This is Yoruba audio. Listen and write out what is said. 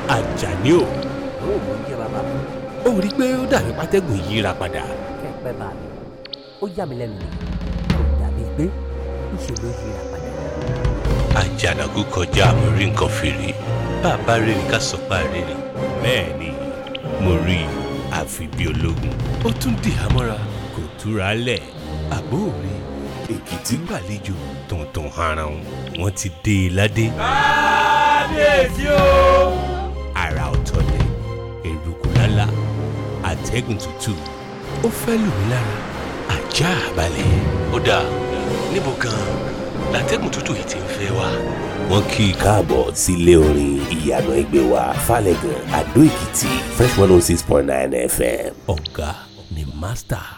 Àjàní o ó mò ń jẹ́ bàbá mi ó rí i pé ó dàbí pátẹ́gùn yíra padà kẹ́ ẹ pẹ́ bá mi ó yà mí lẹ́nu ni kò dàbí pé ńṣe ló yíra padà. Àjànàkú kọjá mo rí nǹkan fèrè bàbá rere ká sọ pa rere bẹ́ẹ̀ ni mo rí i àfi bí ológun ó tún dì á mọ́ra kò túra lẹ̀ àbó rí èkìtì gbàlejò tuntun haran wọn ti dé e ládé. kábíyèsí o. ara ọ̀tọ̀ ni eruku lálá àtẹ̀gùn tútù ó fẹ́ lù mí lára ajá balẹ̀. ó dáa níbo gan-an látẹ̀gùn tútù yìí ti ń fẹ́ wá. wọ́n kí i káàbọ̀ sílé orin ìyànà ẹgbẹ́ wa falẹ̀gàn àdó èkìtì fresh one oh six point nine fm. ọ̀gá ni master.